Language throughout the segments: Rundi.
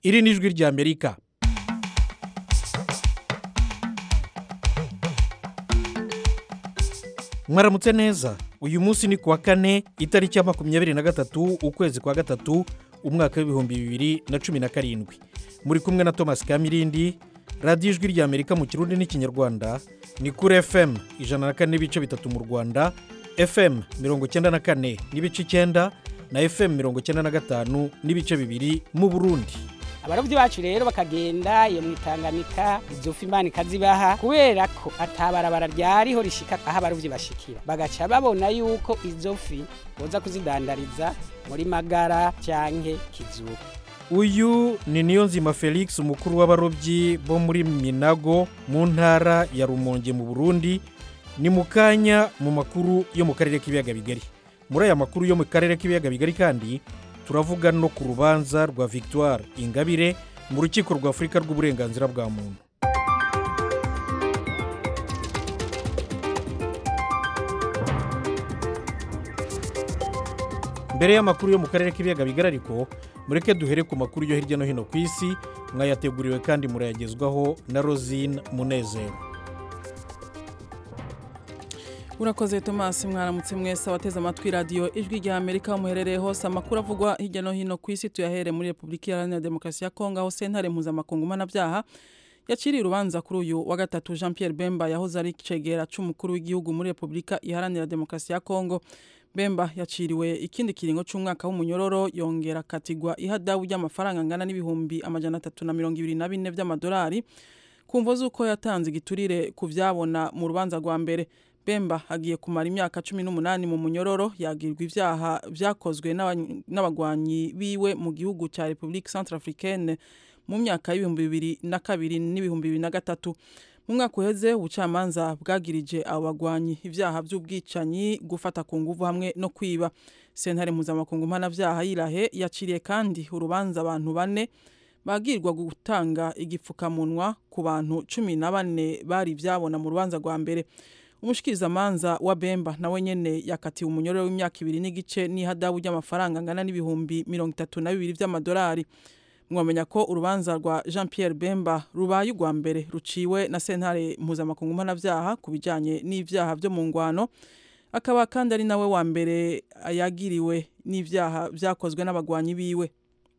iri ni ijwi ry'amerika mwaramutse neza uyu munsi ni kuwa kane itariki ya makumyabiri na gatatu ukwezi kwa gatatu umwaka w'ibihumbi bibiri na cumi na karindwi muri kumwe na thomas kamirindi radiyo ijwi ry'amerika mu kirundi n'ikinyarwanda ni kuri fm ijana na kane n'ibice bitatu mu rwanda fm mirongo icyenda na kane n'ibice icyenda na fm mirongo icyenda na gatanu n'ibice bibiri mu burundi abarobyi bacu rero bakagenda iyo mu itanganika izo fi imana ikazibaha kubera ko atabarabara ryariho rishika aho abarobyi bashikira bagaca babona yuko izo fi boza kuzidandariza muri magara cyanke kizuba uyu ni niyonzima felix umukuru w'abarobyi bo muri minago mu ntara ya rumonge mu burundi ni mu kanya mu makuru yo mu karere k'ibiyaga bigari muri aya makuru yo mu karere k'ibiyaga bigari kandi turavuga no ku rubanza rwa victoire ingabire mu rukiko rwa afurika rw'uburenganzira bwa muntu mbere y'amakuru yo mu karere k'ibiyaga bigari ariko mureke duhere ku makuru yo hirya no hino ku isi mwayateguriwe kandi murayagezwaho na rosine munezero urakoze tomasi mwaramutse mwese abateze amatwi radiyo ijwi rya amerika muherereye hose amakuru avugwa hirya no hino ku isi tuyahere muri repubulika iharanira demokarasi ya kongo aho sentare mpuzamakungu mpanabyaha yaciriye urubanza kuri uyu wa gatatu jean Pierre bemba yahoze ari icegera cy'umukuru w'igihugu muri repubulika iharanira demokarasi ya kongo bemba yaciriwe ikindi kiringo cy'umwaka w'umunyororo yongera katigwa ihadabu ry'amafaranga angana n'ibihumbi amajana atatu na mirongo ibiri na bine by'amadolari ku mvo z'uko yatanze igiturire ku byabona mu rubanza rwa mbere bemba agiye kumara imyaka cumi n'umunani mu munyororo yagirwa ibyaha byakozwe n'abagwanyi biwe mu gihugu cya repubulika centrafricaine mu myaka y'ibihumbi bibiri na kabiri n'ibihumbi bibiri na gatatu mu mwaka uheze ubucamanza bwagirije abo bagwanyi ibyaha by'ubwicanyi gufata ku nguvu hamwe no kwiba sentare mpuzamakungu mpanabyaha yirahe yaciriye kandi urubanza abantu bane bagirwa gutanga igipfukamunwa ku bantu cumi na bane bari ibyabona mu rubanza rwa mbere umushikirizamanza wa bemba nawe nyene yakatiwe umunyororo w'imyaka ibiri n'igice n'ihadabu ry'amafaranga angana n'ibihumbi mirongo itatu na bibiri by'amadolari mwamenya ko urubanza rwa jean Pierre bemba rubaye urwa mbere ruciwe na sentare mpuzamakungu mpanabyaha ku bijyanye n'ibyaha byo mu ngwano akaba kandi ari nawe wa mbere yagiriwe n'ibyaha byakozwe n'abagwanyi biwe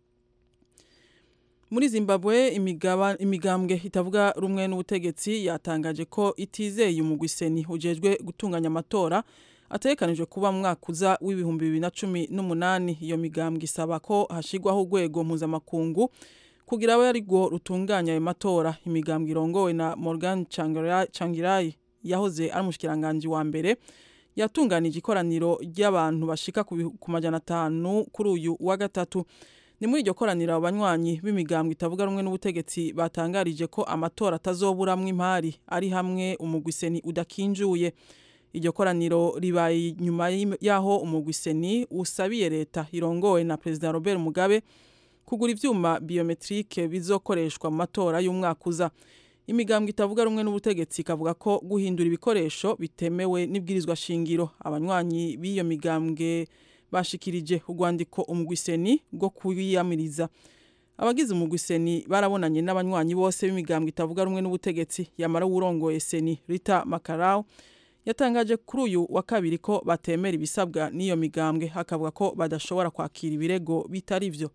muri zimbabwe imigambwe itavuga rumwe n'ubutegetsi yatangaje ko itizeye umugwiseni ujejwe gutunganya amatora ategekanijwe kuba mu mwaka uza w'ibihumbi bibiri na cumi n'umunani iyo migambwe isaba ko hashyirwaho urwego mpuzamakungu kugira abe ari rwo rutunganya ayo matora imigambwe irongowe na morgan cangirayi yahoze ari umushikiranganji wa mbere yatunganije ikoraniro ry'abantu bashika ku majana atanu kuri uyu wa gatatu ni muri iryo koraniro abanywanyi b'imigambwe itavuga rumwe n'ubutegetsi batangarije ko amatora atazoburamwo impari ari hamwe umugwiseni udakinjuye iryo koraniro ribaye nyuma y'aho umugwiseni usabiye leta irongowe na perezida robert mugabe kugura ivyuma biometrike bizokoreshwa mu matora y'umwaka uza imigambwe itavuga rumwe n'ubutegetsi ikavuga ko guhindura ibikoresho bitemewe n'ibwirizwa shingiro abanywanyi b'iyo migambwe bashikirije urwandiko umugwiseni rwo kwiyamiriza abagize umugwiseni barabonanye n'abanywanyi bose b'imigambwe itavuga rumwe n'ubutegetsi yamara uwurongoye seni rita makarawu yatangaje kuri uyu wa kabiri ko batemera ibisabwa n'iyo migambwe akavuga ko badashobora kwakira ibirego bitari byo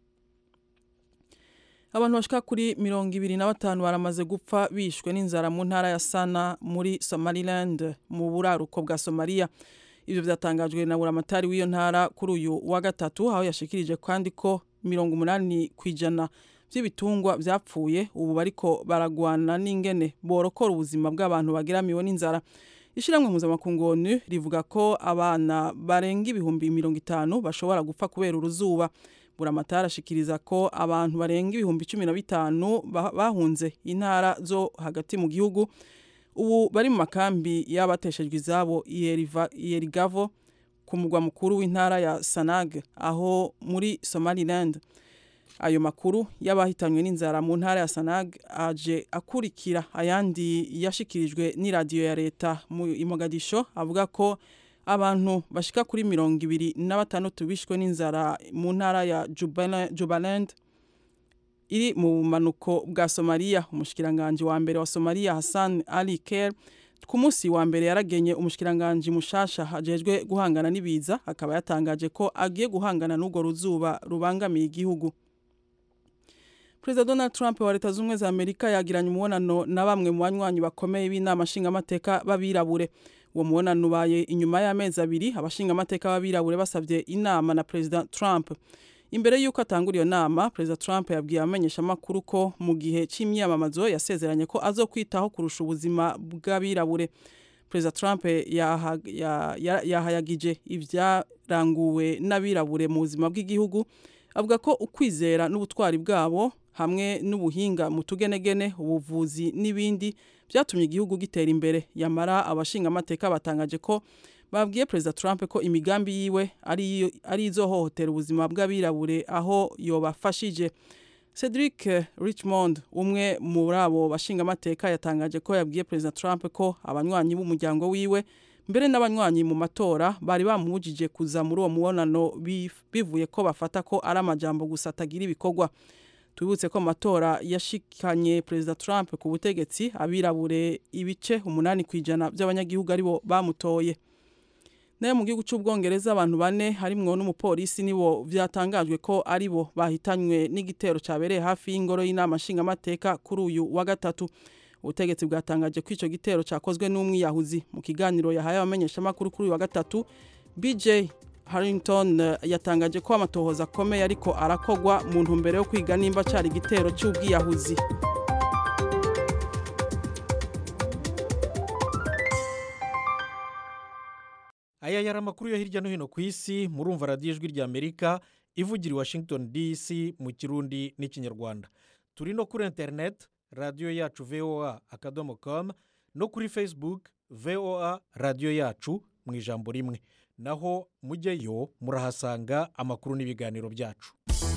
abantu bashika kuri mirongo ibiri na batanu baramaze gupfa bishwe n'inzara mu ntara ya sana muri somaliland mu buraruko bwa somaliya ibyo byatangajwe na buramatari w'iyo ntara kuri uyu wa gatatu aho yashikirije kandi ko mirongo umunani ku ijana by'ibitungwa byapfuye ubu bariko baragwana n'ingene borokora ubuzima bw'abantu bageramiwe n'inzara ishyirahamwe mpuzamakungu onu rivuga ko abana barenga ibihumbi mirongo itanu bashobora gupfa kubera uruzuba buramatari ashikiriza ko abantu barenga ibihumbi cumi na bitanu bahunze intara zo hagati mu gihugu ubu bari mu makambi y'abateshejwe izabo iyerigavo ku mugwa mukuru w'intara ya sanag aho muri somaliland ayo makuru y'abahitanywe n'inzara mu ntara ya sanag aje akurikira ayandi yashikirijwe n'iradiyo ya leta mu imogadisho avuga ko abantu bashika kuri mirongo ibiri na batandatu bishwe n'inzara mu ntara ya Jubala- jubaland iri mu bumanuko bwa Somalia umushikiranganje wa mbere wa Somalia Hassan Ali Ker ku munsi wa mbere yaragenye umushikiranganje mushasha hajejwe guhangana n'ibiza akaba yatangaje ko agiye guhangana n'urwo ruzuba rubangamiye igihugu Perezida Donald Trump wa Leta Zunze za Amerika yagiranye umubonano na bamwe mu banywanyi bakomeye b'inama nshingamateka b'abirabure uwo mubonano ubaye inyuma y'amezi abiri abashingamateka b'abirabure basabye inama na Perezida Trump imbere y'uko atangura iyo nama Perezida Trump yabwiye abamenyeshamakuru ko mu gihe cy'imyamamazo yasezeranye ko azokwitaho kurusha ubuzima bw'abirabure Perezida Trump yahayagije ibyaranguwe n'abirabure mu buzima bw'igihugu avuga ko ukwizera n'ubutwari bwabo hamwe n'ubuhinga mu tugenegene ubuvuzi n'ibindi byatumye igihugu gitera imbere yamara abashingamateka batangaje ko babwiye Perezida Trump ko imigambi yiwe ari ari izohohotera ubuzima bw'abirabure aho yobafashije Cedric Richmond umwe muri abo bashingamateka yatangaje ko yabwiye Perezida Trump ko abanywanyi b'umuryango wiwe mbere n'abanywanyi mu matora bari bamubujije kuza muri uwo mubonano bivuye ko bafata ko ari amajambo gusa atagira ibikorwa tubibutse ko amatora yashikanye Perezida Trump ku butegetsi abirabure ibice umunani ku ijana by'abanyagihugu aribo bamutoye nayo mu gihugu cy'ubwongereza abantu bane harimwo n'umupolisi nibo byatangajwe ko aribo bahitanywe n'igitero cyabereye hafi y'ingoro y'inama nshingamateka kuri uyu wa gatatu ubutegetsi bwatangaje ko icyo gitero cyakozwe n'umwiyahuzi mu kiganiro yahaye abamenyeshamakuru kuri uyu wa gatatu BJ Harrington yatangaje ko amatohoza akomeye ariko arakogwa mu ntumbero yo kwiga nimba cyari igitero cy'ubwiyahuzi aya yari amakuru yo hirya no hino ku isi murumva radiyo ijwi ry'amerika ivugira i washington dc mu kirundi n'ikinyarwanda turi no kuri interineti radiyo yacu voa akadomo komu no kuri facebook voa radiyo yacu mu ijambo rimwe naho mujyeyo murahasanga amakuru n'ibiganiro byacu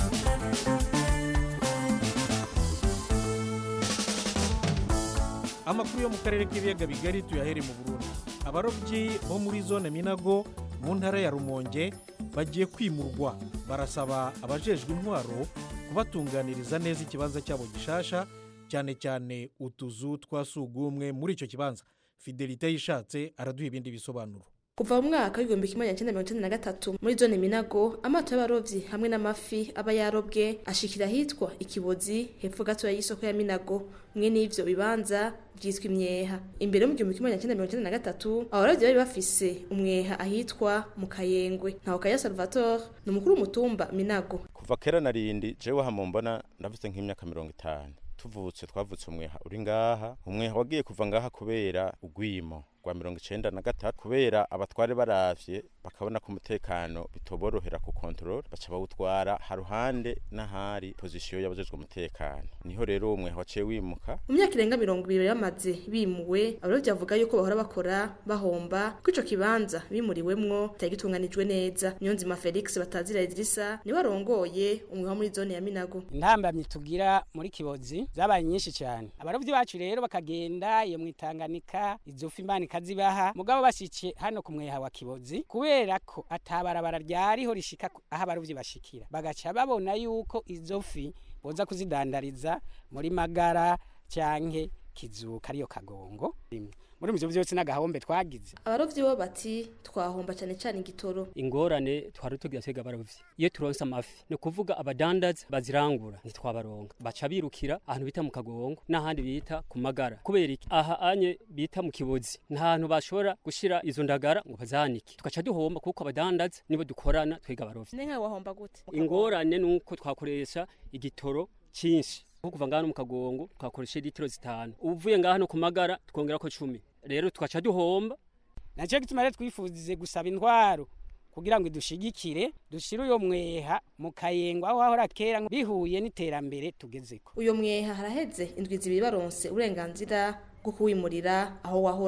amakuru yo mu karere k'ibiyaga bigari tuyahere mu burundi abarobyi bo muri zone minago mu ntara ya rumonge bagiye kwimurwa barasaba abajejwe intwaro kubatunganiriza neza ikibanza cyabo gishasha cyane cyane utuzu twa sugumwe muri icyo kibanza fidelite yishatse araduha ibindi bisobanuro kuva mu mwaka w'igihumbi kimwe magana cyenda mirongo icyenda na gatatu muri zone minago amato y'abarobyi hamwe n'amafi aba yarobwe ashikira ahitwa ikibozi hepfo gatoya y'isoko ya minago mwe n'ivyo bibanza byitwa imyeha imbere mu gihumbi kimwe magana cyenda mirongo icyenda na gatatu abarobyi bari bafise umweha ahitwa mu kayengwe ntaho kaya salvatore ni umukuru w'umutumba minago kuva kera narindi jewe hama mbona ndafite nk'imyaka mirongo itanu tuvutse twavutse umweha uri ngaha umweha wagiye kuva ngaha kubera ugwimo rwa mirongo icenda na gatatu kubera abatware baravye bakabona ko umutekano bitoborohera ku kontrol baca bawutwara haruhande n'ahari pozisiyo y'abajejwe umutekano niho rero uwo mweha waciye wimuka mu myaka irenga mirongo ibiri bamaze bimuwe abarobyi bavuga yuko bahora bakora bahomba ko ico kibanza bimuriwemwo kitari gitunganijwe neza niyonzima felix batazira idirisa niwe arongoye umweha muri zone ya minago intambamyi tugira muri kibozi zabaye nyinshi cyane abarobyi bacu rero bakagenda iyo mwitanganika izo fi imana ikazibaha mugabo bashyikiye hano ku mweha wa kibozi kubera ko atabarabara ryariho rishika aho abarobyi bashikira bagaca babona yuko izo fi boza kuzidandariza muri magara cyanke kizuka ariyo kagongo muri ivyo byose n'agahombe twagize abarovyi bo bati twahomba cyane cyane igitoro ingorane twari tugira twega abarovyi iyo turonse amafi ni ukuvuga abadandaza bazirangura ntitwabaronga baca birukira ahantu bita mu kagongo n'ahandi bita ku magara kubera iki aha anye bita mu kibozi nta hantu bashobora gushira izo ndagara ngo bazanike tugaca duhomba kuko abadandaza nibo dukorana twega abarovyi nenka wahomba gute ingorane nuko twakoresha igitoro cyinshi nko kuva ngaha no mu kagongo twakoresha litiro zitanu uvuye ngaha no ku magara twongera ko cumi rero tugaca duhomba nacyo gituma rero twifuzize gusaba intwaro kugira ngo idushigikire dushire uyo mweha mu kayengo aho hahora kera bihuye n'iterambere tugezeko uyo mweha haraheze indwi zibiri baronse uburenganzira bwo kuwimurira aho wahora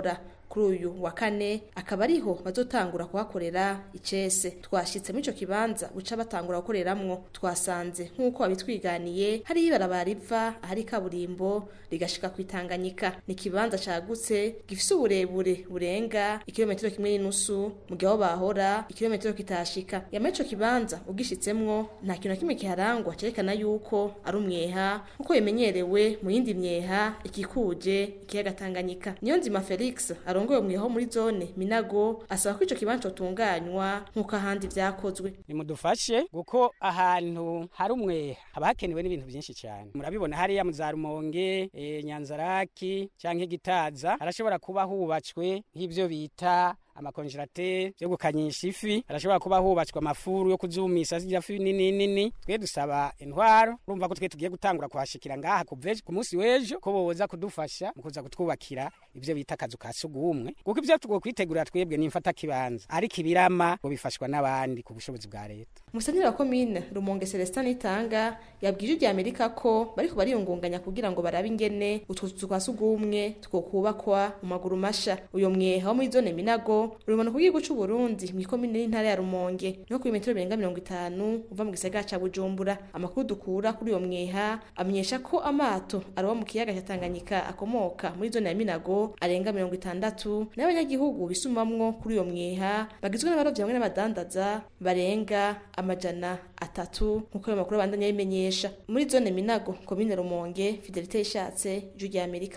kuri uyu wa kane akaba ariho bazotangura kuhakorera icese twashitse muri ico kibanza buca batangura gukoreramwo twasanze nk'uko babitwiganiye hariho ibarabara riva ahari kaburimbo rigashika kwitanganyika ni ikibanza cagutse gifise uburebure burenga ikilometero kimwe n'inusu mu gihe aho bahora ikilometero kitashika yama ico kibanza ugishitsemwo nta kintu na kimwe kiharangwa cerekana yuko ari umweha nk'uko bimenyerewe mu yindi myeha ikikuje ikiyaga Tanganyika niyo nzima Felix arongoye umweho muri zone Minago asaba ko ico kibanza cotunganywa nk'uko ahandi vyakozwe nimudufashe kuko ahantu hari umweha haba hakenewe n'ibintu byinshi cyane murabibona hariya mu za rumonge e, nyanzaraki cyangwa igitaza harashobora kuba hubatswe nk'ibyo bita amakonjerateri yo gukanyisha ifi harashobora kuba hubatswe amafuru yo kuzumisha zirya fi nini nini twe dusaba intwaro urumva ko twe tugiye gutangura kuhashikira ngaha kuveje ku munsi w'ejo ko boza kudufasha mu kuza kutwubakira ibyo bita akazu ka sugumwe kuko ibyo tugiye kwitegurira twebwe ni mfata kibanza ariko ibirama ngo bifashwa n'abandi ku bushobozi bwa leta Musanira wa komine Rumonge Celestin Itanga yabwije ijya Amerika ko bariko bariyungunganya kugira ngo barabe ingene utwo tuzu twa sugumwe twokubakwa mu maguru masha uyo mweha wo muri zone Minago urubona kugiye guca Burundi mu komine y'intara ya Rumonge no ku metero birenga 50 uva mu gisagara ca Bujumbura amakuru dukura kuri uyo mweha amenyesha ko amato aroba mu kiyaga cya Tanganyika akomoka muri zone ya Minago arenga 60 n'abanyagihugu bisumamwo kuri uyo mweha bagizwe n'abarovyi hamwe n'abadandaza barenga amajana atatu nkuko ayo makuru abandanya yimenyesha muri zone Minago komine Rumonge Fidelite ishatse ijwi rya Amerika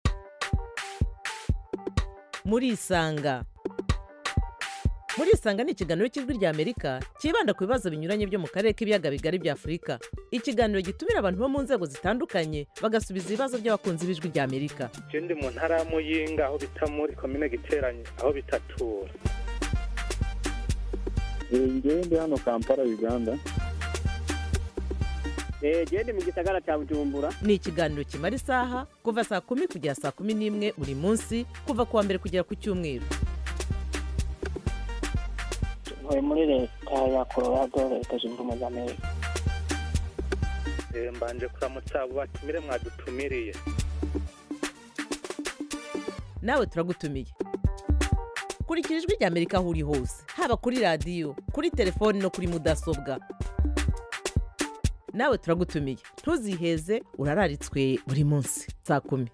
muri isanga muri isanga ni ikiganiro cy'ijwi rya amerika cyibanda ku bibazo binyuranye byo mu karere k'ibiyaga bigari bya afurika ikiganiro gitumira abantu bo mu nzego zitandukanye bagasubiza ibibazo by'abakunzi b'ijwi rya amerika je ndi mu ntara ya muyinga aho bita muri komine giteranye aho bitatura ngewe ndi hano kampala uganda genda mu gisagara cya bujumbura ni ikiganiro kimara isaha kuva saa kumi kugera saa kumi n'imwe buri munsi kuva ku wa mbere kugera ku cyumweru ntuye muri leta ya colorado leta zunze ubumwe za amerika Eh, mbanje kuramutsa abo batumire mwadutumiriye nawe turagutumiye kurikira ijwi rya amerika aho uri hose haba kuri radiyo kuri telefoni no kuri mudasobwa nawe turagutumiye ntuziheze urararitswe buri munsi saa kumi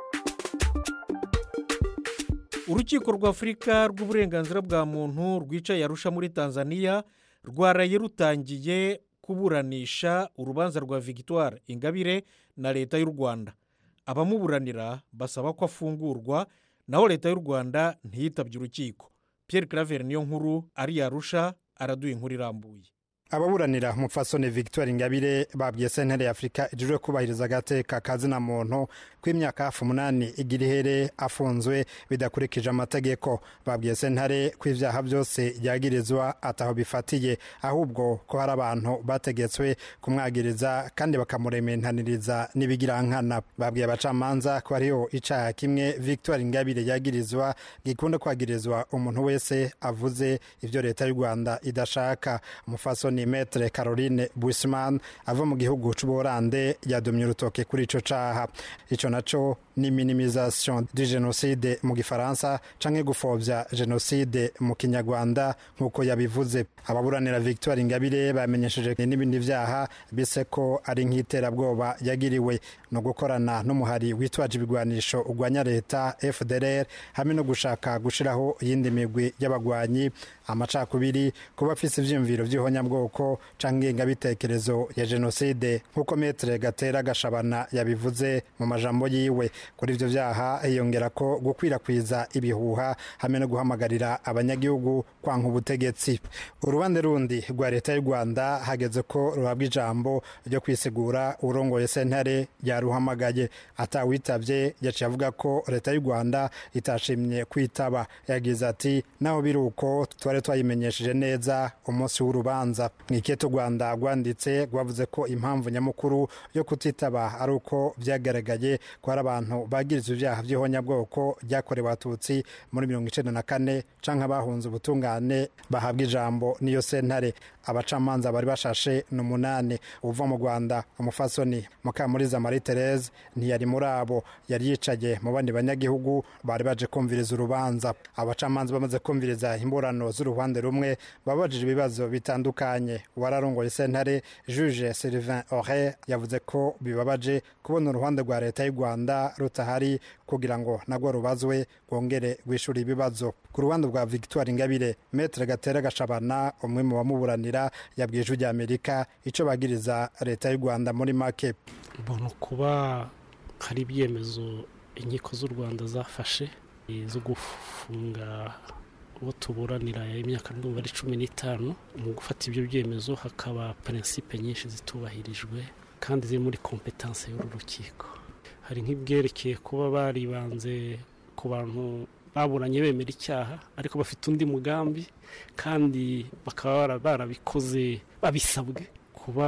urukiko rw'afurika rw'uburenganzira bwa muntu rwicaye arusha muri tanzania rwaraye rutangiye kuburanisha urubanza rwa victoire ingabire na leta y'u rwanda abamuburanira basaba ko afungurwa naho leta y'u rwanda ntiyitabye urukiko pierre claver niyo nkuru ari yarusha araduha inkuru irambuye ababuranira umupfasoni victoire ingabire babwiye sentare ya afurika ijejwe kubahiriza agateka kazina muntu kw'imyaka hafi umunani igira ihere afunzwe bidakurikije amategeko babwiye sentare ko ibyaha byose yagirizwa ataho bifatiye ahubwo ko hari abantu bategetswe kumwagiriza kandi bakamurementaniriza n'ibigirankana babwiye abacamanza ko hariho icaha kimwe victoire ingabire yagirizwa gikunda kwagirizwa umuntu wese avuze ibyo leta y'u rwanda idashaka umufasoni ni metre caroline buisman ava mu gihugu c'ubuholande yadomye urutoke kuri ico caha ico naco ni minimisation du genocide mu gifaransa canke gupfovya genocide mu kinyarwanda nk'uko yabivuze ababuranira victoire ingabire bamenyesheje n'ibindi vyaha bise ko ari nk'iterabwoba yagiriwe no gukorana n'umuhari witwaje ibigwanisho urwanya leta fdr hamwe no gushaka gushiraho iyindi migwi y'abagwanyi amacakubiri kuba afise ivyiyumviro vy'ihonyabwoko canke ingengabitekerezo ya jenoside nk'uko metre gatera gashabana yabivuze mu majambo yiwe kuri ivyo vyaha hiyongera ko gukwirakwiza ibihuha hamwe no guhamagarira abanyagihugu kwanka ubutegetsi urubande rundi rwa leta y'u rwanda hageze ko ruhabwa ijambo ryo kwisigura urongoye sentare yaruhamagaye atawitavye yaciye avuga ko leta y'u rwanda itashimye kwitaba yagize ati naho biri uko twari twayimenyesheje neza umunsi w'urubanza mu iketo rwanda rwanditse rwavuze ko impamvu nyamukuru yo kutitaba ari uko byagaragaye ko hari abantu bagirizwa ibyaha by'ihonyabwoko byakorewe abatutsi muri mirongo icenda na kane canke abahunze ubutungane bahabwa ijambo n'iyo sentare abacamanza bari bashashe ni umunani uva mu rwanda umufasoni mukamuriza marie therese ntiyari muri abo yari yicaye mu bandi banyagihugu bari baje kumviriza urubanza abacamanza bamaze kumviriza imburano z'uruhande rumwe babajije ibibazo bitandukanye wararongoye sentare juge sylvain ore yavuze ko bibabaje kubona uruhande rwa leta y'u rwanda rutahari kugira ngo nagwo rubazwe rwongere rwishyura ibibazo ku ruhande rwa victoire ingabire metre gatera gashabana umwe mu bamuburanira yabwiye ijwi ry'amerika icyo bagiriza leta y'u rwanda muri make mbona kuba hari ibyemezo inkiko z'u rwanda zafashe zo gufunga uwo tuburanira imyaka ndumva ari cumi n'itanu mu gufata ibyo byemezo hakaba prinsipe nyinshi zitubahirijwe kandi ziri muri kompetanse y'uru rukiko hari nk'ibyerekeye kuba baribanze ku bantu baburanye bemera icyaha ariko bafite undi mugambi kandi bakaba barabikoze babisabwe kuba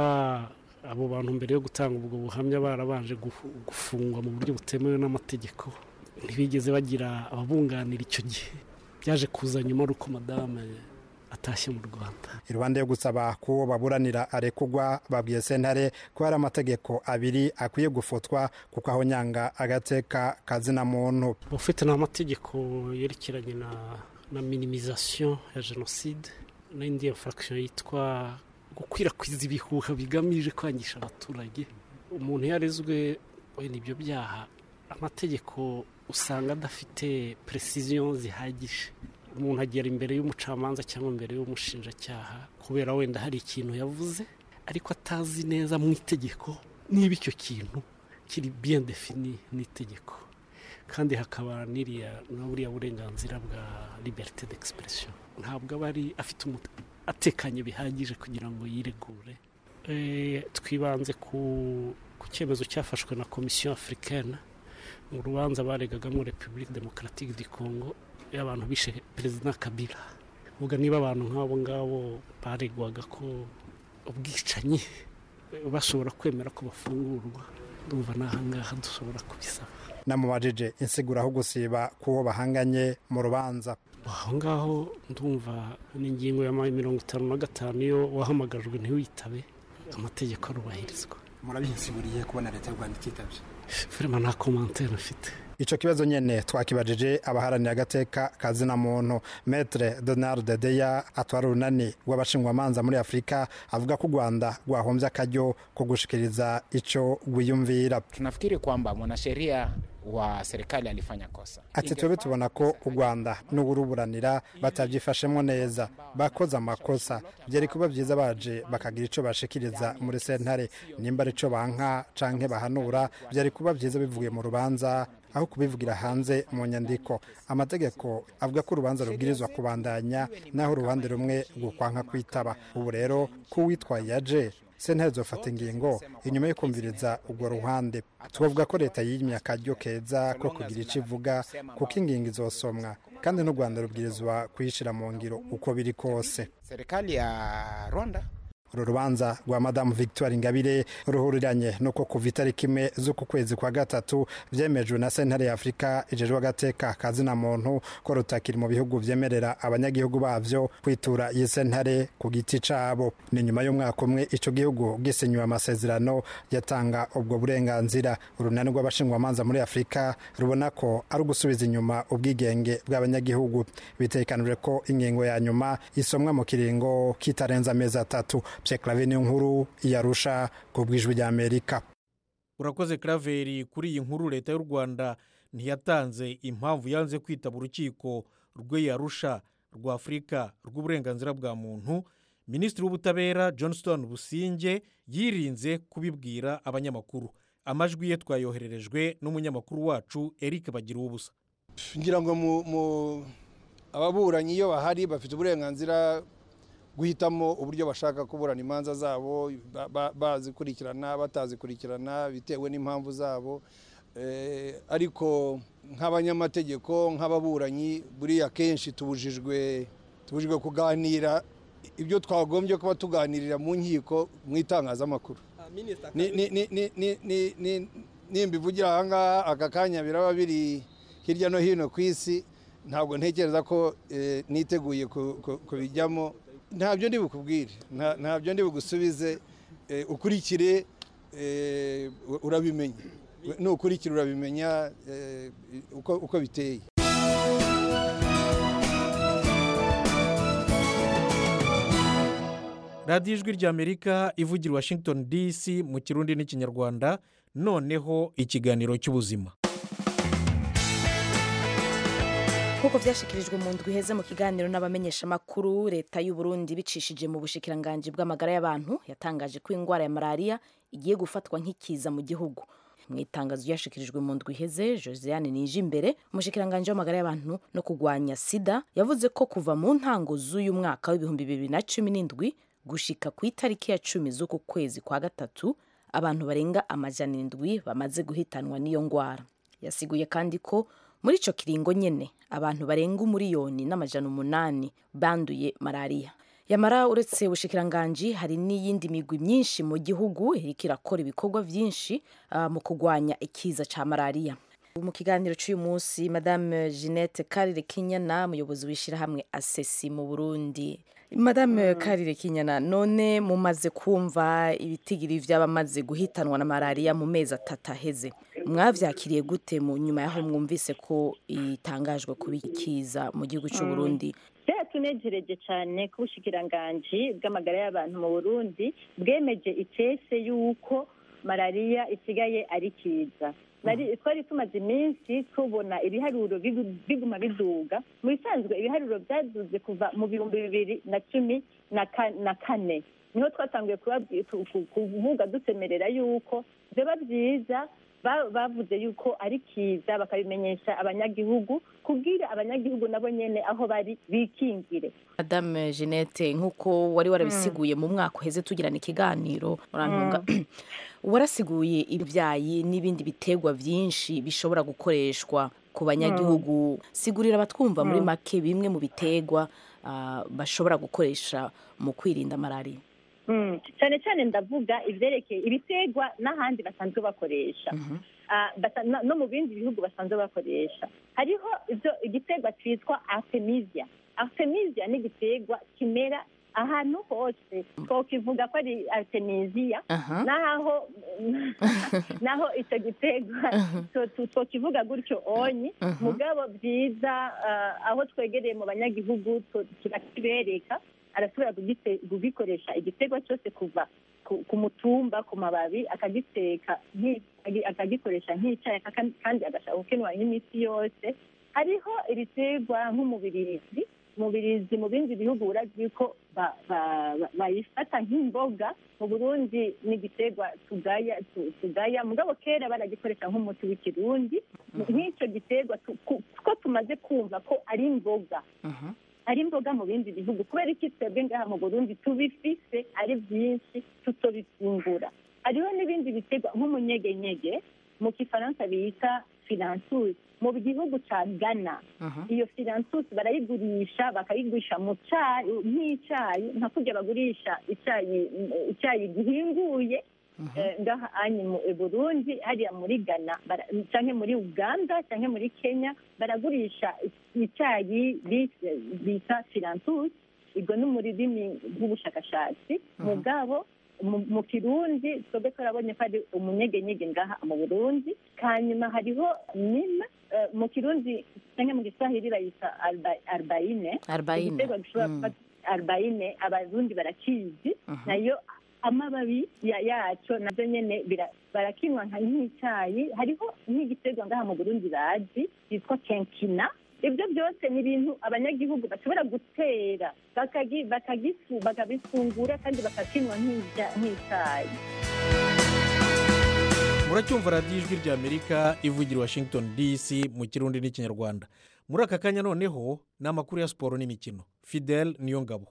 abo bantu mbere yo gutanga ubwo buhamya barabanje gufungwa mu buryo butemewe n'amategeko ntibigeze bagira ababunganira icyo gihe byaje kuza nyuma ari uko madame atashye mu rwanda iruhande yo gusaba ko uwo baburanira arekugwa babwiye sentare ko hari amategeko abiri akwiye gufotwa kuko aho nyanga agateka kazina muntu ufite n'amategeko yerekeranye na na minimizasiyo ya jenoside n'indi infraction yitwa gukwirakwiza ibihuha bigamije kwangisha abaturage umuntu yarezwe wenda ibyo byaha amategeko usanga adafite precision zihagije umuntu agera imbere y'umucamanza cyangwa imbere y'umushinjacyaha kubera wenda hari ikintu yavuze ariko atazi neza mu itegeko niba icyo kintu kiri bien defini n'itegeko kandi hakaba n'iriya na buriya burenganzira bwa liberite d'expression ntabwo aba ari afite atekanye bihagije kugira ngo yiregure twibanze ku cyemezo cyafashwe na komisiyo afurikana mu rubanza baregagamo repubulika demokaratike di kongo y'abantu bishe perezida kabila uvuga niba abantu nk'abo ngabo baregwaga ko ubwicanyi bashobora kwemera ko bafungurwa ndumva n'ahangaha dushobora kubisaba namubajije insigura aho gusiba k'uwo bahanganye mu rubanza aho ngaho ndumva n'ingingo ya mirongo itanu na gatanu iyo wahamagajwe ntiwitabe amategeko arubahirizwa murabihinsiguriye kubona leta y'u rwanda ititabye firima nta komantere mfite icyo kibazo nyine twakibajije abaharanira agateka kazina muntu metre donald deya atwara urunani rw'abashingwamanza muri afurika avuga ko u rwanda rwahombye akaryo ko gushikiriza icyo rwiyumvira tunafikiri kwamba mwanasheria wa serikali alifanya kosa ati twebwe tubona ko u rwanda n'uburuburanira batabyifashemo neza bakoze amakosa byari kuba byiza baje bakagira icyo bashikiriza muri sentare nimba ari cyo banka canke bahanura byari kuba byiza bivuye mu rubanza aho kubivugira hanze mu nyandiko amategeko avuga ko urubanza rubwirizwa kubandanya naho uruhande rumwe rukwanka kwitaba ubu rero ko uwitwaye yaje sentare zofata ingingo inyuma yo kumviriza urwo ruhande tubavuga ko leta yimye akaryo keza ko kugira icyo ivuga kuko ingingo izosomwa kandi n'u rwanda rubwirizwa kuyishyira mu ngiro uko biri kose serikali ya rwanda uru rubanza rwa madamu victoire ingabire ruhuriranye nuko kuva itariki imwe z'uku kwezi kwa gatatu byemejwe na sentare ya afurika ijejwe agateka kazina muntu ko rutakiri mu bihugu byemerera abanyagihugu babyo kwitura iyi sentare ku giti cabo ni nyuma y'umwaka umwe ico gihugu gisinyiwe amasezerano yatanga ubwo burenganzira urunani rw'abashingwamanza muri afurika rubona ko ari ugusubiza inyuma ubwigenge bw'abanyagihugu bitekanijwe ko ingingo ya nyuma isomwa mu kiringo kitarenze amezi atatu pyeklave niyo nkuru yarusha ku bwijwi rya amerika urakoze karaveri kuri iyi nkuru leta y'u rwanda ntiyatanze impamvu yanze kwitaba urukiko rw'iyarusha rwa afurika rw'uburenganzira bwa muntu minisitiri w'ubutabera johnston businge yirinze kubibwira abanyamakuru amajwi ye twayohererejwe n'umunyamakuru wacu eric bagira ubusa ngira ngo ababuranyi iyo bahari bafite uburenganzira guhitamo uburyo bashaka kuburana imanza zabo bazikurikirana batazikurikirana bitewe n'impamvu zabo ariko nk'abanyamategeko nk'ababuranyi buriya kenshi tubujijwe tubujijwe kuganira ibyo twagombye kuba tuganirira mu nkiko mu itangazamakuru nimba ivugira ahangaha aka kanya biraba biri hirya no hino ku isi ntabwo ntekereza ko niteguye kubijyamo ntabyo ndi bukubwire nta- ntabyo ndi bugusubize eh, ukurikire eh, urabimenya nukurikira urabimenya eh, uko uko biteye radiyo ijwi ry'amerika ivugira i washington dc mu kirundi n'ikinyarwanda noneho ikiganiro cy'ubuzima nk'uko byashyikirijwe mu ndwi iheze mu kiganiro n'abamenyeshamakuru leta y'u Burundi bicishije mu bushikiranganji bw'amagara y'abantu yatangaje ko indwara ya malariya igiye gufatwa nk'ikiza mu gihugu mu itangazo ryashikirijwe mu ndwi iheze josiane nije imbere umushikiranganji w'amagara y'abantu no kurwanya sida yavuze ko kuva mu ntango z'uyu mwaka w'ibihumbi bibiri na cumi n'indwi gushika ku itariki ya cumi z'uku kwezi kwa gatatu abantu barenga amajana indwi bamaze guhitanwa n'iyo ndwara yasiguye kandi ko muri ico kiringo nyene abantu barenga umuriyoni n'amajana umunani banduye malariya yamara uretse ubushikiranganji hari n'iyindi migwi myinshi mu gihugu iriko irakora ibikorwa vyinshi uh, mu kurwanya ikiza ca malariya mu kiganiro cy'uyu munsi madame jeannette karire kinyana umuyobozi w'ishyirahamwe asesi mu burundi madame karire kinyana none mumaze kumva ibitigiri vy'abamaze guhitanwa na malariya mu mezi atatu aheze mwavyakiriye gute mu nyuma yaho mwumvise ko itangajwe kuba ikiza mu gihugu cy'u Burundi byaratunejereje cyane ko ubushikiranganji bw'amagara y'abantu mu burundi bwemeje icese y'uko malariya isigaye ari kiza Nari- twari tumaze iminsi tubona ibiharuro bigu- biguma biduga mu bisanzwe ibiharuro byaduze kuva mu bihumbi bibiri na cumi na ka- na kane niho twatanguye kubabwi- ku- ku- kuvuga dusemerera yuko biba byiza ba- bavuze yuko ari kiza bakabimenyesha abanyagihugu kubwira abanyagihugu nabo nyene aho bari bikingire madame jeannette nk'uko wari warabisiguye mu mwaka uheze tugirana ikiganiro urantunga warasiguye ibyayi n'ibindi biterwa byinshi bishobora gukoreshwa ku banyagihugu sigurira abatwumva muri Mm. make bimwe mu biterwa ah, bashobora gukoresha mu kwirinda malariya Mm, cyane cyane ndavuga ivyerekeye ibiterwa n'ahandi basanzwe bakoresha Ah, basa- no no mu bindi bihugu basanzwe bakoresha hariho ibyo igiterwa cyitwa artemisia artemisia ni igiterwa kimera ahantu hose twokivuga ko ari artemisia Aha. naho naho icyo giterwa to- to- twokivuga gutyo onyi Mhm. mugabo byiza ah, aho twegereye mu banyagihugu tu- turakibereka arashobora kugite- kugikoresha igiterwa cyose kuva ku ku mutumba ku mababi akagiteka nki- agi- akagikoresha nk'icyayi aka- kandi agashaka gukenwa nk'imiti yose hariho ibiterwa nk'umubirizi umubirizi mu bindi bihugu urazi ko ba- ba- ba- bayifata nk'imboga mu burundi ni igiterwa tugaya tu- tugaya mugabo kera baragikoresha nk'umuti w'ikirundi nk'icyo giterwa tu- ku- ko tumaze kumva ko ari imboga ari imboga mu bindi bihugu kubera iki twebwe ngaha mu burundi tubifise ari byinshi tutobifungura hariho n'ibindi biterwa nk'umunyegenyege mu kifaransa bita filansusi mu gihugu ca ghana iyo filansusi barayigurisha bakayigurisha mu cayi nk'icayi nka kurya bagurisha icayi icyayi gihinguye eh, ngaha anyi mu i burundi hariya muri ghana bara- canke muri uganda canke muri kenya baragurisha icyayi bi- bita filansusi ubwo ni mu rurimi rw'ubushakashatsi mugabo mu- mu kirundi twebwe twarabonye ko ari umunyegenyege ngaha mu burundi hanyuma hariho nima eh, mu kirundi cyangwa mu giswahili bayita arba- arbaine Arbaine. igiterwa gishobora Mm. kuba arbaine abarundi barakizi nayo amababi ya yaco navyo nyene bira- barakinywa nka nk'icyayi hariho nk'igiterwa ngaha mu burundi bazi cyitwa kenkina ibyo byose ni ibintu abanyagihugu bashobora gutera bakagi- bakagifu bakabifungura kandi bakakinywa nk'icya- nk'icyayi muracyumva radiyo ijwi ry'amerika ivugira i washington dc mu kirundi n'ikinyarwanda muri aka kanya noneho ni amakuru ya siporo n'imikino fidel niyo ngabo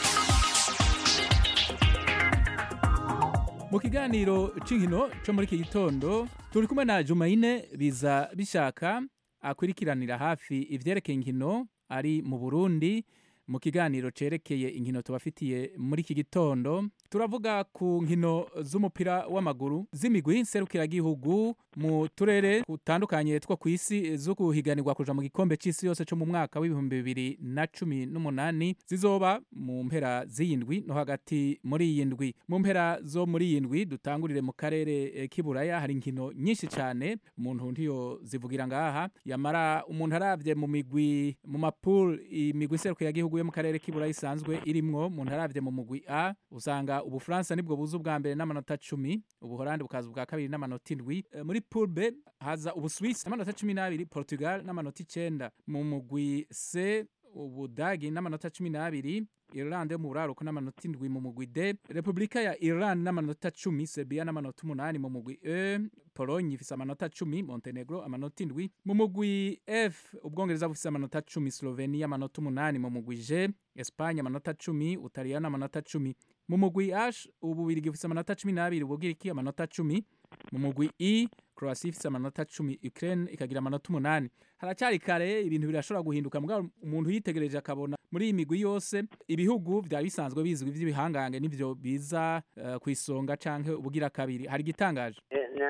mu kiganiro cy'inkino cyo muri iki gitondo turi kumwe na jumayine biza bishaka akurikiranira hafi ibyerekeye inkino ari mu burundi mu kiganiro cerekeye inkino tubafitiye muri iki gitondo turavuga ku nkino z'umupira w'amaguru z'imigwi nserukiragihugu mu turere dutandukanye two ku isi zo guhiganirwa kuja mu gikombe c'isi yose co mu mwaka w'ibihumbi bibiri na cumi n'umunani zizoba mu mpera z'iyindwi no hagati muri iyi ndwi mu mpera zo muri iyi ndwi dutangurire mu karere eh, k'iburaya hari inkino nyinshi cyane umuntu ntiyo zivugira ngaha yamara umuntu aravye mu migwi mu mapul imigwi nserukiragihugu yo mu karere k'iburaya isanzwe irimwo umuntu aravye mu mugwi a usanga ubufaransa nibwo buza ubwa mbere n'amanota cumi ubuholandi bukaza ubwa kabiri n'amanota indwi Eh, muri pool b haza ubusuwisi n'amanota cumi n'abiri portugal n'amanota icenda mu mugwi c ubudagi n'amanota cumi n'abiri irlande yo mu buraruko n'amanota indwi mu mugwi d repubulika ya irlande n'amanota cumi serbia n'amanota umunani mu mugwi e pologne ifise amanota cumi montenegro amanota indwi mu mugwi f ubwongereza bufise amanota cumi slovenia amanota umunani mu mugwi g espagne amanota cumi utaliyano amanota cumi mu mugwi h ububirigi bufise amanota cumi n'abiri ubugiriki amanota cumi mu mugwi i croatia ifise amanota cumi ukraine ikagira amanota umunani haracyari kare ibintu birashobora guhinduka mugabo umuntu yitegereje akabona muri iyi migwi yose ibihugu vyari bisanzwe bizwi vy'ibihangange nivyo biza uh, ku isonga canke ubugira kabiri hari igitangaje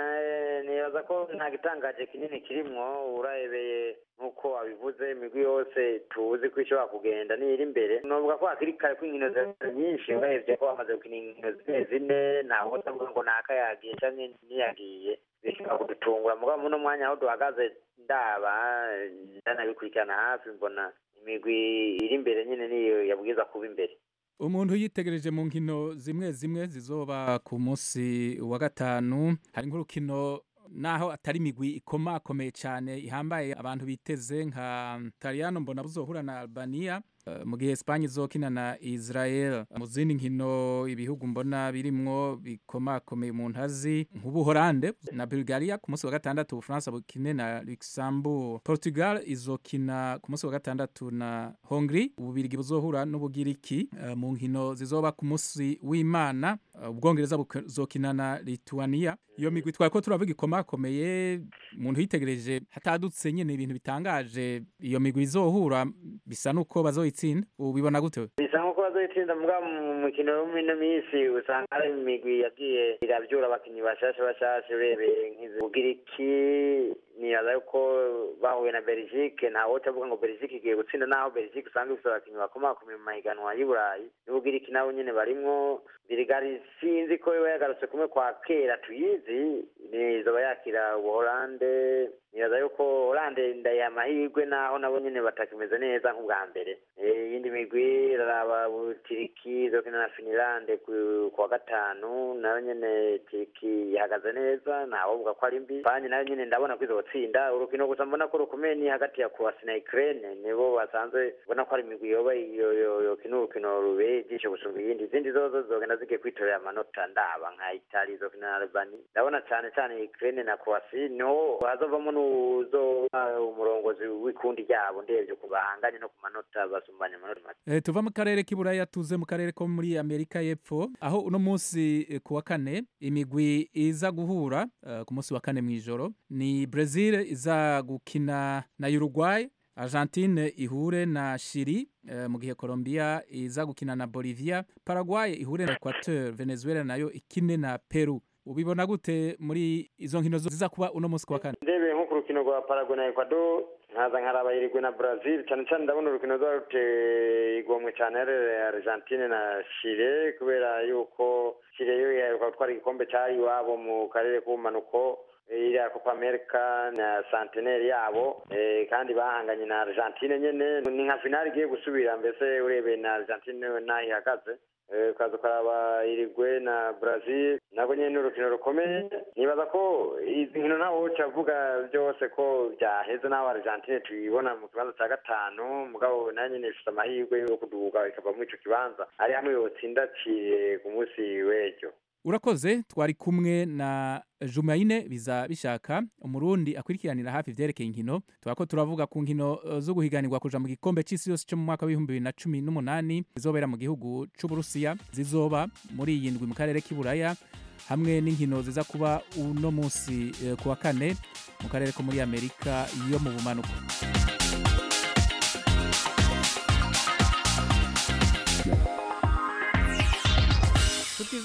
nibaza ko nta gitangaje kinini kirimwo uraebeye nk'uko wabivuze imigwi yose tuzi ko ishobora kugenda niri imbere novuga ko hakiri kare ko inkino zari nyinshi urebye ko bamaze gukina inkino zine zine ntawe utavuga ngo naka yagiye canke ntiyagiye bishobora kudutungura mugabo muno mwanya aho duhagaze ndaba ndanabikurikirana hafi mbona imigwi iri imbere nyine niyo yabwiza kuba imbere umuntu yitegereje mu nkino zimwe zimwe zizoba ku munsi wa gatanu hari nk'urukino naho atari imigwi ikomakomeye cyane ihambaye abantu biteze nka Taliyano mbona buzohura na Albania uh, mu gihe Espagne izokina na Israel mu zindi nkino ibihugu mbona birimwo bikomakomeye mu ntazi nk'ubuholande na Bulgaria ku munsi wa gatandatu Ubufaransa bukine na Luxembourg Portugal izokina ku munsi wa gatandatu na Hongrie ububirigi buzohura n'ubugiriki uh, mu nkino zizoba ku munsi w'Imana uh, ubwongereza buzokina na Lithuania iyo migwi twari ko turavuga ikomakomeye umuntu yitegereje hatadutse nyine ibintu bitangaje iyo migwi izohura bisa nuko bazoyitsinda ubibona gute bisa nkuko bazoyitsinda mbwa mu mukino wo mino minsi usanga hari imigwi yagiye iravyura abakinyi bashasha bashasha urebeye nk'izibugiriki nibaza yuko bahuye na Belgique ntawe utavuga ngo Belgique igiye gutsinda naho Belgique usanga ifite abakinyi bakomakomeye mu mahiganwa y'i Burayi n'ubugiriki nabo nyene barimwo Birigari sinzi ko yoba yagarutse kumwe kwa kera tuyizi nizoba yakira ubuholande nibaza yuko holande ndaye amahirwe naho nabo nyene batakimeze neza nk'ubwa mbere iyindi migwi iraraba butiriki izokina na finilande ku wa gatanu nayo nyene tiriki ihagaze neza ntawovuga ko ari mbi spanye nayo nyene ndabona ko izotsinda urukino gusa mbona ko rukomeye ni hagati ya croatia na ukraine nibo basanzwe ubona ko ari imigwi yoba yokina urukino rubeye ijisho gusumba iyindi izindi zozo zogenda zigiye kwitorera amanota ndaba nka itali izokina na albani ndabona cane cane ukraine na croatia niho hazovamo n'uzoba umurongozi w'ikundi ryabo ndevye ku bahanganye no ku manota basumbanya amanota make Eh, tuva mu karere k'iburaya tuze mu karere ko muri amerika y'epfo aho uno munsi eh, ku wa kane imigwi iza guhura eh, ku munsi wa kane mw'ijoro ni brazil iza gukina na uruguay argentine ihure na shiri eh, mu gihe colombia iza gukina na bolivia paraguay ihure na equateur venezuela nayo ikine na peru ubibona gute muri izo nkino zo- ziza kuba uno munsi ku wa kane ndebeye nko ku rukino rwa paraguay na ecuador nkaza nkaraba irigwe na brazil cyane cyane ndabona urukino rwa ruteye igomwe cyane ari argentine na chile kubera yuko chile yo yaheruka gutwara igikombe cyayo iwabo mu karere k'ubumanuko iriya copa america na centenaire yabo eh, kandi bahanganye na argentine nyene ni nka finale igiye gusubira mbese urebeye na argentine naho ihagaze Eh, ukaza ukaraba irigwe na brazil nabwo nyene ni urukino rukomeye nibaza ko izi nkino ntawe woca avuga byose ko byaheze n'aho argentine tuyibona mu kibanza cya gatanu mugabo nayo nyene ifite amahirwe yo kuduga ikava muri ico kibanza ari hamwe yotsinda ciye ku munsi w'ejo urakoze twari kumwe na jumayine biza bishaka umurundi akurikiranira hafi ivyerekeye inkino twako turavuga ku nkino eh, zo guhiganirwa kuja mu gikombe c'isi yose cyo mu mwaka w'ibihumbi bibiri na cumi n'umunani zizobera mu gihugu c'uburusiya zizoba muri iyi ndwi mu karere k'iburaya hamwe n'inkino ziza kuba uno munsi eh, ku wa kane mu karere ko muri amerika yo mu bumanuko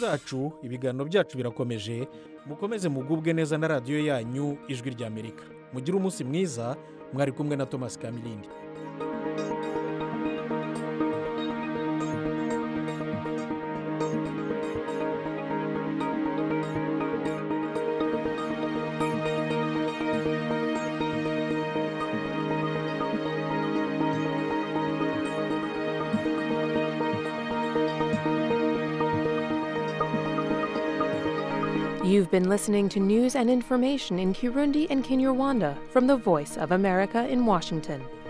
zacu ibiganiro byacu birakomeje mukomeze mugubwe neza na radiyo yanyu ijwi ry'amerika mugire umunsi mwiza mwari kumwe na thomas kamirindi You've been listening to news and information in Kirundi and Kinyarwanda from the Voice of America in Washington.